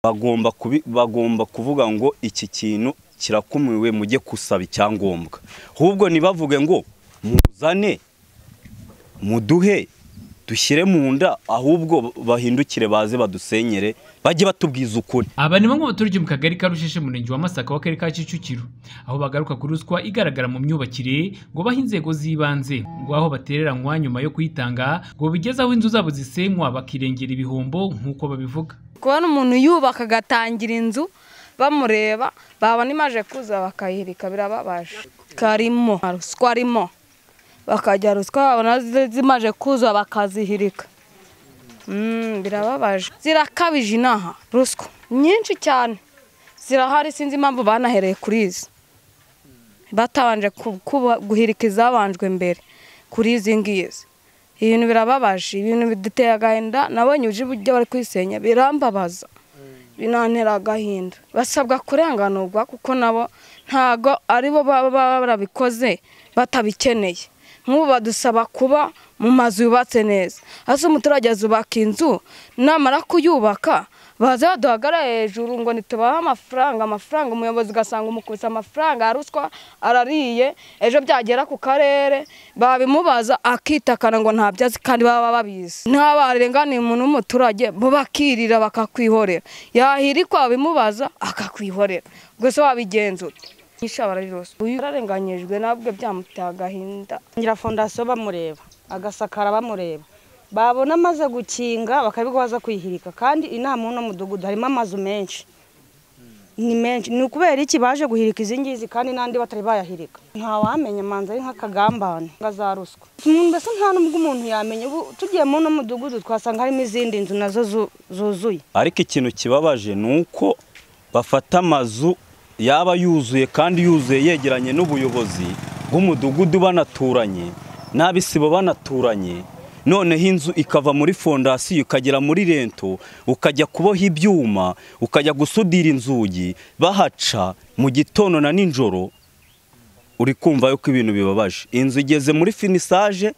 bagomba kubi bagomba kuvuga ngo iki kintu kirakumiwe mujye gusaba icyangombwa ahubwo ntibavuge ngo muzane muduhe dushyire mu nda ahubwo bahindukire baze badusenyere bajye batubwiza ukuri aba ni bamwe mu baturage mu kagari ka Rusheshe mu murenge wa Masaka w'akarere ka Kicukiro aho bagaruka kuri ruswa igaragara mu myubakire ngo bahe inzego z'ibanze ngo aho batereranywa nyuma yo kuyitanga ngo bigeze aho inzu zabo zisenywa bakirengera ibihombo nk'uko babivuga kubona umuntu yubaka agatangira inzu bamureba babona imaje kuza bakayihirika birababaje karimo ruswa arimo bakajya ruswa babona zimaje kuza bakazihirika birababaje zirakabije inaha ruswa nyinshi cyane zirahari sinzi impamvu banahereye kuri izi batabanje guhirika izabanjwe mbere kuri izi ngizi ibintu birababaje ibintu biduteye agahinda nabonye uburyo bari kwisenya birambabaza binantera agahinda basabwa kurenganurwa kuko nabo ntago aribo baba barabikoze batabikeneye nk'ubu badusaba kuba mu mazu yubatse neza hasi umuturage azubaka inzu namara kuyubaka baze baduhagara hejuru ngo ntitubahe amafaranga amafaranga umuyobozi ugasanga umukubise amafaranga ya ruswa arariye ejo byagera ku karere babimubaza akitakana ngo ntabyo azi kandi baba babizi ntabarenganiye umuntu w'umuturage bo bakirira bakakwihorera yahirikwa babimubaza akakwihorera ubwo se wabigenzura nk'ishabara ryose uyu yararenganyijwe nabwo byamuteye agahinda ngira fondasiyo bamureba agasakara bamureba babona amaze gukinga bakabigwa baza kwihirika kandi inama uno mudugudu harimo amazu menshi ni menshi ni ukubera iki baje guhirika izi ngizi kandi n'andi batari bayahirika ntawamenya manza ari nk'akagambane nka za ruswa mbese nta n'ubwo umuntu yamenya ubu tugiye mu uno mudugudu twasanga harimo izindi nzu nazo zuzuye ariko ikintu kibabaje ni uko bafata amazu yaba yuzuye kandi yuzuye yegeranye n'ubuyobozi bw'umudugudu banaturanye n'abisibo banaturanye noneho inzu ikava muri fondasiyo ikagera muri rento ukajya kuboha ibyuma ukajya gusudira inzugi bahaca mu gitondo na nijoro uri kumva yuko ibintu bibabaje inzu igeze muri finisaje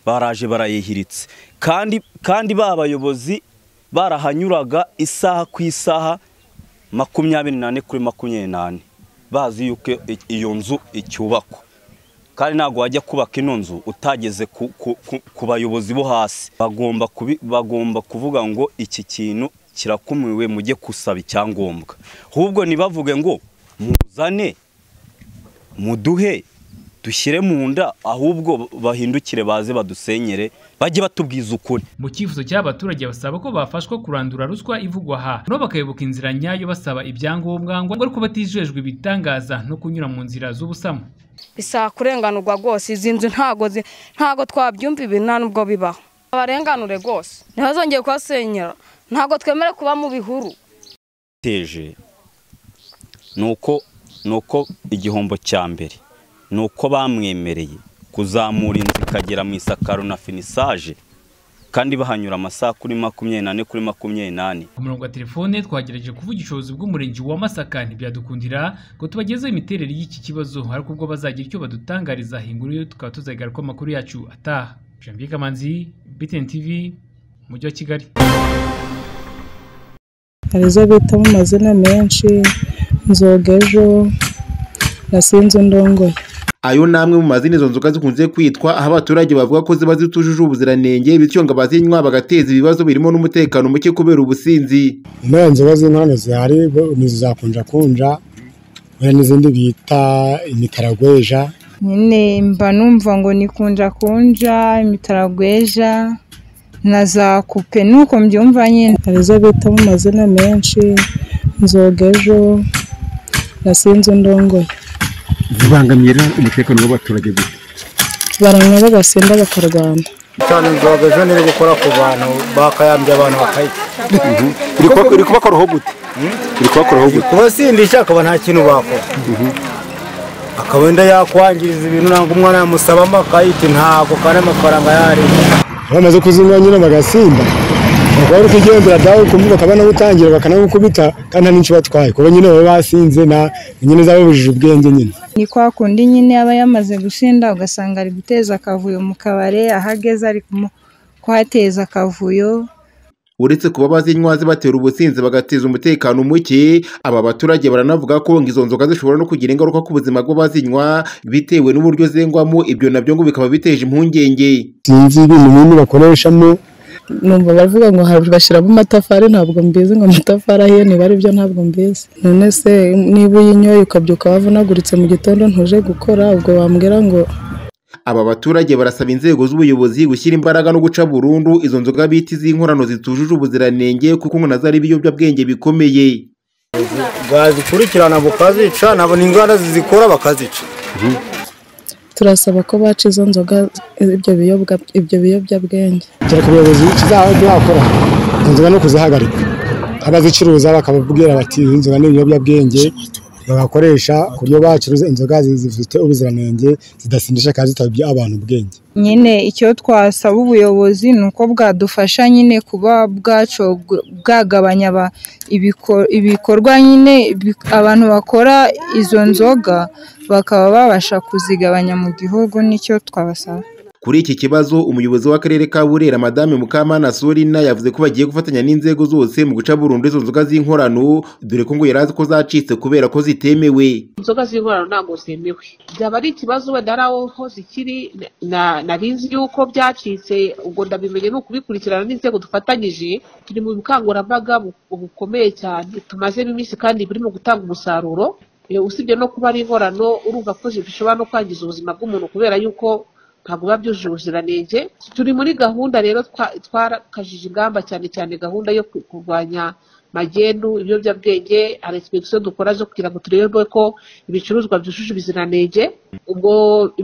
baraje barayihiritse kandi kandi ba bayobozi barahanyuraga isaha ku isaha makumyabiri n'ane kuri makumyabiri n'ane bazi yuko iyo nzu icyubakwa kandi ntabwo wajya kubaka ino nzu utageze ku bayobozi bo hasi bagomba bagomba kuvuga ngo iki kintu kirakumiwe mujye gusaba icyangombwa ahubwo ntibavuge ngo muzane muduhe dushyire mu nda ahubwo bahindukire baze badusenyere bajye batubwiza ukuri mu cyifuzo cy'abaturage basaba ko bafashwa kurandura ruswa ivugwa aha nabo bakayoboka inzira nyayo basaba ibyangombwa ngo ariko batijejwe ibitangaza no kunyura mu nzira z'ubusamo bisaba kurenganurwa rwose izi nzu ntago twabyumva ibi nta nubwo bibaho abarenganure rwose ntibazongere kuhasenyera ntago twemere kuba mu bihuru teje ni uko igihombo cya mbere ni uko bamwemereye kuzamura inzu ikagera mu isakaro na finisaje kandi bahanyura amasaha kuri makumyabiri n'ane kuri makumyabiri n'ane ku murongo wa telefone twagerageje kuvuga ubushobozi bw'umurenge wa masaka ntibyadukundira ngo tubagezeho imiterere y'iki kibazo ariko ubwo bazagira icyo badutangariza hinguru tukaba tuzagaragara ko amakuru yacu ataha jean kamanzi btn tv umujyi wa kigali hari izo bitamo amazina menshi nzogejo nasinzi ndongoye ayo ni amwe mu mazina izo nzoga zikunze kwitwa aho abaturage bavuga ko ziba zitujuje ubuziranenge bityo ngo abazinywa bagateza ibibazo birimo n'umutekano muke kubera ubusinzi nta nzoga z'inkorano zihari ni kunja wenda n'izindi bita imitaragweja nyine mba numva ngo ni kunja imitaragweja na za kupe nuko mbyumva nyine hari izo bita mu mazina menshi nzogejo nasinzi ndongoye zibangamira umutekano w'abaturage gusa baranywa bagasinda bakarwana cyane inzoga ejo iri gukora ku bantu bakayambye abantu bakayita iri kubakora gute iri kubakora gute kubasindisha akaba nta kintu bakora akaba wenda yakwangiriza ibintu ntabwo umwana yamusabamo akayita ntabwo kandi amafaranga yari bamaze kuzinywa nyine bagasinda bari kugenzura dawe kumbuga bakaba nagutangira bakanagukubita kandi nta n'icyo batwaye kuba nyine baba basinze na nyine zababujije ubwenge nyine ni kwa kundi nyine aba yamaze gushinda ugasanga ari guteza akavuyo mu kabari aho ageze ari kuhateza akavuyo uretse kuba bazinywa zibatera ubusinzi bagateza umutekano muke aba baturage baranavuga ko ngo izo nzoga zishobora no kugira ingaruka ku buzima bw'abazinywa bitewe n'uburyo zengwamo ibyo nabyo ngo bikaba biteje impungenge sinzi ibintu binini bakoreshamo numva baravuga ngo hari bashyiramo amatafari ntabwo mbizi ngo amatafari ahiye niba ari byo ntabwo mbizi none se niba uyinyoye ukabyuka wavunaguritse mu gitondo ntuje gukora ubwo wambwira ngo aba baturage barasaba inzego z'ubuyobozi gushyira imbaraga no guca burundu izo nzoga bita iz'inkorano zitujuje ubuziranenge kuko ngo nazo ari ibiyobyabwenge bikomeye bazikurikirana bukazica nabo n'inganda zizikora bakazica turasaba ko baca izo nzoga ibyo biyobwa ibyo biyobyabwenge cyane ku buyobozi kizakora inzoga no kuzihagarika abazicuruza bakababwira bati "Izi inzoga ni ibiyobyabwenge bagakoresha ku buryo bacuruza inzoga zi- zifite ubuziranenge zidasindisha kandi zitabye abantu ubwenge nyine icyo twasaba ubuyobozi ni uko bwadufasha nyine kuba bwaco bwagabanya aba- ibiko- ibikorwa nyine bi- abantu bakora izo nzoga bakaba babasha kuzigabanya mu gihugu nicyo twabasaba kuri iki kibazo umuyobozi w'akarere ka burera madame mukamana sorina yavuze ko bagiye gufatanya n'inzego zose mu guca burundu izo nzoga z'inkorano dore ko ngo yari azi ko zacitse kubera ko zitemewe inzoga z'inkorano ntabwo zemewe byaba ari ikibazo wenda ari aho ho zikiri na- narizi yuko byacitse ubwo ndabimenye ni ukubikurikirana n'inzego dufatanyije turi mu bukangurambaga bu- bukomeye cyane tumazemo iminsi kandi burimo gutanga umusaruro Eh, usibye no kuba ari inkorano urumva ko zishobora no kwangiza ubuzima bw'umuntu kubera yuko ntabwo biba byujuje ubuziranenge turi muri gahunda rero twa- twarakajije ingamba cyane cyane gahunda yo ku- kurwanya magendu ibiyobyabwenge hari insipegisiyo dukora zo kugira ngo turebe ko ibicuruzwa byujuje ubuziranenge ubwo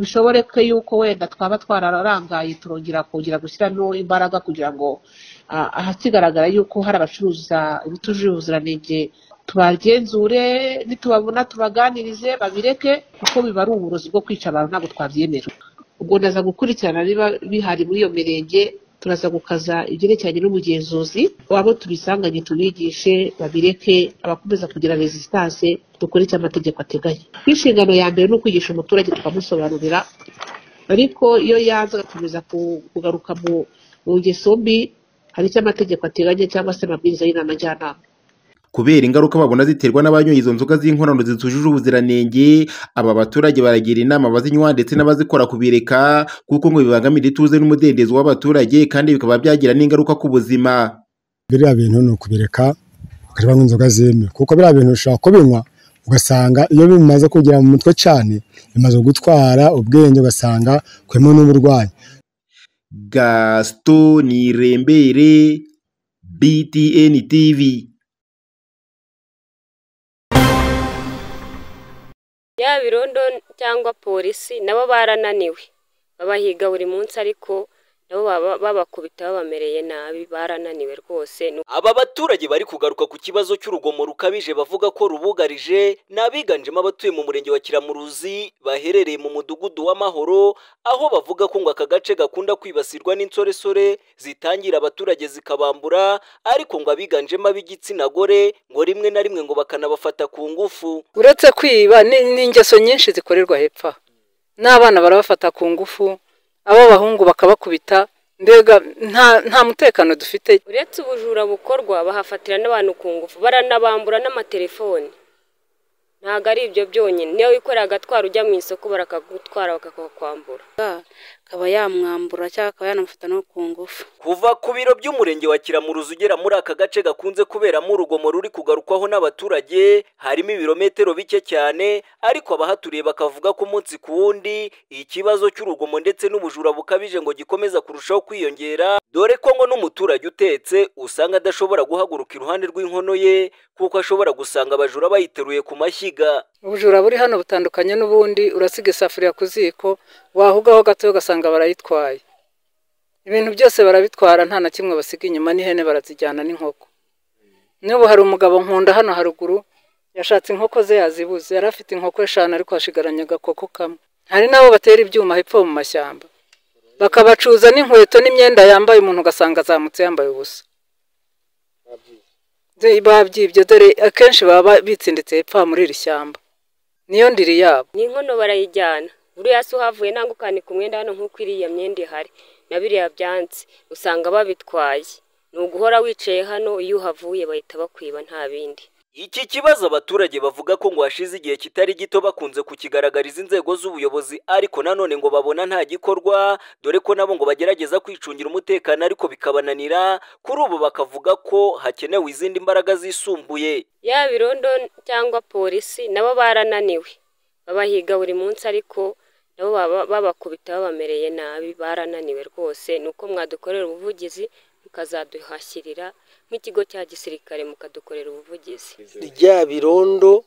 bishoboreke yuko wenda twaba twararangaye turongera kongera gushyiramo imbaraga kugira ngo ah, ahakigaragara yuko hari abacuruza ibitujuje ubuziranenge tubagenzure nitubabona tubaganirize babireke kuko biba ari uburozi bwo kwica abantu ntabwo twabyemera ubwo ndaza gukurikirana biba bihari muri iyo mirenge turaza gukaza ibyerekeranye n'ubugenzuzi wabo tubisanganye tubigishe babireke abakomeza kugira resistance dukore icyo amategeko ateganya inshingano ya mbere ni ukwigisha umuturage tukamusobanurira ariko iyo yanze agakomeza ku- kugaruka mu mu ngeso mbi hari icyo amategeko ateganya cyangwa se amabwiriza y'inama njyanama kubera ingaruka babona ziterwa n'abanyoye izo nzoga z'inkorano zitujuje ubuziranenge aba baturage baragira inama abazinywa ndetse n'abazikora kubireka kuko ngo bibangamira ituze n'umudendezo w'abaturage kandi bikaba byagira n'ingaruka ku buzima biriya bintu ni ukubireka bakajya banywa inzoga zemewe kuko biriya bintu ushobora kubinywa ugasanga iyo bimaze kugera mu mutwe cyane bimaze gutwara ubwenge ugasanga kuyemo n'uburwayi gaston nirembere btn tv yaba irondo cyangwa polisi nabo barananiwe babahiga buri munsi ariko nabo baba- babakubita babamereye nabi barananiwe rwose ni aba baturage bari kugaruka ku kibazo cy'urugomo rukabije bavuga ko rubugarije ni abiganjemo abatuye mu murenge wa kiramuruzi baherereye mu mudugudu w'amahoro aho bavuga ko ngo aka gace gakunda kwibasirwa n'insoresore zitangira abaturage zikabambura ariko ngo abiganjemo ab'igitsina gore ngo rimwe na rimwe ngo bakanabafata ku ngufu uretse kwiba ni ni ingeso nyinshi zikorerwa hepfo aha. n'abana barabafata ku ngufu ab'abahungu bakabakubita mbega nta nta mutekano dufite uretse ubujura bukorwa bahafatira n'abantu ku ngufu baranabambura n'amatelefoni ntabwo ari ibyo byonyine niyo wikorera agatwara ujya mu isoko barakagutwara bakakwambura akaba yamwambura cyangwa akaba yanamufata no ku ngufu Kuva ku biro by'umurenge wa Kiramuruzi ugera muri aka gace gakunze kuberamo urugomo ruri kugarukwaho n'abaturage harimo ibirometero bike cyane ariko abahaturiye bakavuga ko umunsi ku wundi ikibazo cy'urugomo ndetse n'ubujura bukabije ngo gikomeza kurushaho kwiyongera dore ko ngo n'umuturage utetse usanga adashobora guhaguruka iruhande rw'inkono ye kuko ashobora gusanga abajura bayiteruye ku mashyiga ubujura buri hano butandukanye n'ubundi urasiga isafuriya ku ziko wahugaho gato ugasanga barayitwaye ibintu byose barabitwara nta na kimwe basiga inyuma n'ihene barazijyana n'inkoko n'ubu hari umugabo nkunda hano haruguru yashatse inkoko ze yazibuze yari afite inkoko eshanu ariko hashigaranye agakoko kamwe hari n'abo batera ibyuma hepfo mu mashyamba bakabacuza n'inkweto n'imyenda yambaye umuntu ugasanga azamutse yambaye ubusa Ze- babyibye dore akenshi baba bitsinditse hepfo aha muri iri shyamba niyo ndiri yabo n'inkono barayijyana buriya se uhavuye ntabwo ukanika umwenda hano nk'uko iriya myenda ihari na biriya byansi usanga babitwaye ni uguhora wicaye hano iyo uhavuye bahita bakwiba nta bindi Iki kibazo abaturage bavuga ko ngo hashize igihe kitari gito bakunze kukigaragariza inzego z'ubuyobozi ariko nanone ngo babona nta gikorwa dore ko nabo ngo bagerageza kwicungira umutekano ariko bikabananira kuri ubu bakavuga ko hakenewe izindi mbaraga zisumbuye yaba irondo cyangwa polisi nabo barananiwe babahiga buri munsi ariko nabo baba- babakubita babamereye nabi barananiwe rwose ni uko mwadukorera ubuvugizi mukazaduhashyirira nk'ikigo cya gisirikare mukadukorera ubuvugizi ryaba irondo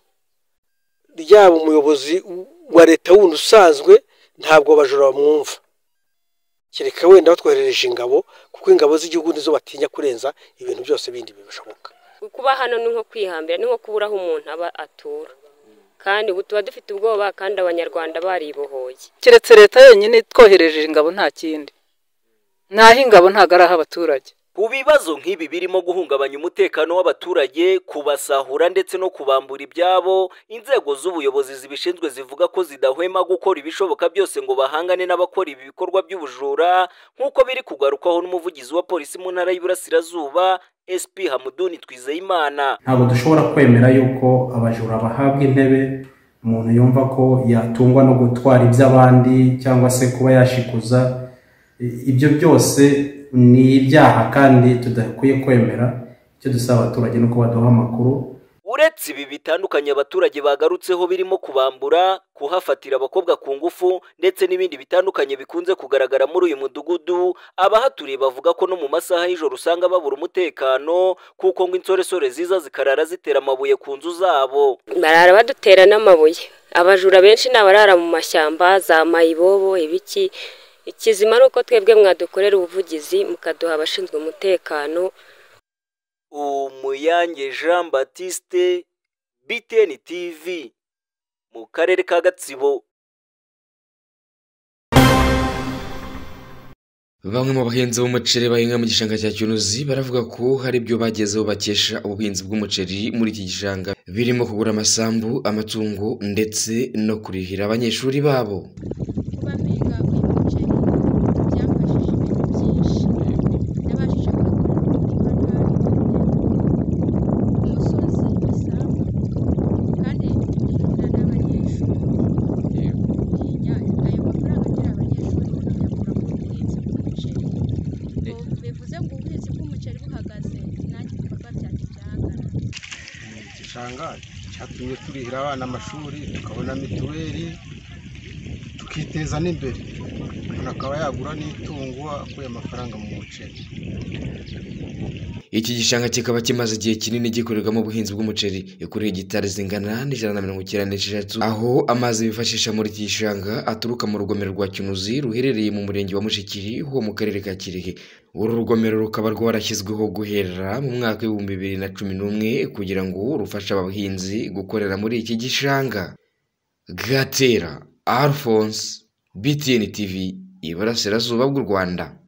ryaba umuyobozi wa leta wundi usanzwe ntabwo abajura bamwumva kereka wenda batwoherereje ingabo kuko ingabo z'igihugu nizo batinya kurenza ibintu byose bindi bibashoboka kuba hano ni nko kwihambira ni nko kubura aho umuntu aba atura kandi ubu tuba dufite ubwoba kandi abanyarwanda baribohoye keretse leta yonyine itwohereje ingabo nta kindi naho ingabo ntago ari abaturage ku bibazo nk'ibi birimo guhungabanya umutekano w'abaturage kubasahura ndetse no kubambura ibyabo inzego z'ubuyobozi zibishinzwe zivuga ko zidahwema gukora ibishoboka byose ngo bahangane n'abakora ibi bikorwa by'ubujura nk'uko biri kugarukwaho n'umuvugizi wa polisi mu ntara y'iburasirazuba SP Hamuduni Twizeyimana ntabwo dushobora kwemera yuko abajura bahabwa intebe umuntu yumva ko yatungwa no gutwara iby'abandi cyangwa se kuba yashikuza I- ibyo byose ni ibyaha kandi tudakwiye kwemera icyo dusaba abaturage ni uko baduha amakuru uretse ibi bitandukanye abaturage bagarutseho birimo kubambura kuhafatira abakobwa ku ngufu ndetse n'ibindi bitandukanye bikunze kugaragara muri uyu mudugudu abahaturiye bavuga ko no mu masaha y'ijoro usanga babura umutekano kuko ngo insoresore ziza zikarara zitera amabuye ku nzu zabo barara badutera n'amabuye abajura benshi ni abarara mu mashyamba za mayibobo ibiki ikizima ni uko twebwe mwadukorera ubuvugizi mukaduha abashinzwe umutekano umuyange jean batiste btn tv mu karere ka gatsibo Bamwe mu bahinzi b'umuceri bahinga mu gishanga cya Cyunuzi baravuga ko hari ibyo bagezeho bakesha ubuhinzi bw'umuceri muri iki gishanga birimo kugura amasambu, amatungo ndetse no kurihira abanyeshuri babo. bivuze ngo ubuhinzi bw'umuceri buhagaze nanjye ibikorwa byanjye byahagarara igishanga cyatumye turihira abana amashuri tukabona mituweli tukiteza n'imbere umuntu akaba yagura n'itungo akuye amafaranga mu muceri Iki gishanga kikaba kimaze igihe kinini gikorerwamo ubuhinzi bw'umuceri kuri hegitari zingana n'ijana na mirongo icyenda n'esheshatu aho amazi bifashisha muri iki gishanga aturuka mu rugomero rwa Kinuzi ruherereye mu murenge wa Mushikiri ho mu karere ka Kirehe uru rugomero rukaba rwarashyizweho guhera mu mwaka w'ibihumbi bibiri na cumi n'umwe kugira ngo rufashe abahinzi gukorera muri iki gishanga Gatera Alphonse BTN TV Iburasirazuba bw'u Rwanda